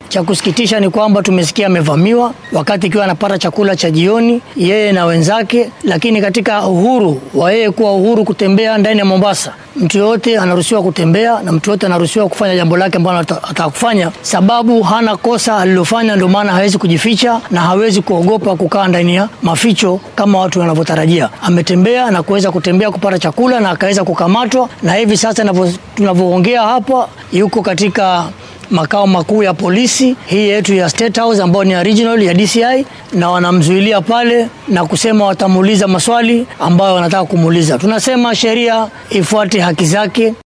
Cha kusikitisha ni kwamba tumesikia amevamiwa wakati ikiwa anapata chakula cha jioni yeye na wenzake, lakini katika uhuru wa yeye kuwa uhuru kutembea ndani ya Mombasa, mtu yoyote anaruhusiwa kutembea na mtu yoyote anaruhusiwa kufanya jambo lake ambalo ataka kufanya, sababu hana kosa alilofanya. Ndio maana hawezi kujificha na hawezi kuogopa kukaa ndani ya maficho kama watu wanavyotarajia. Ametembea na kuweza kutembea kupata chakula na akaweza kukamatwa, na hivi sasa tunavyoongea hapa yuko katika makao makuu ya polisi hii yetu ya State House ambayo ni original ya DCI, na wanamzuilia pale na kusema watamuuliza maswali ambayo wanataka kumuuliza. Tunasema sheria ifuate haki zake.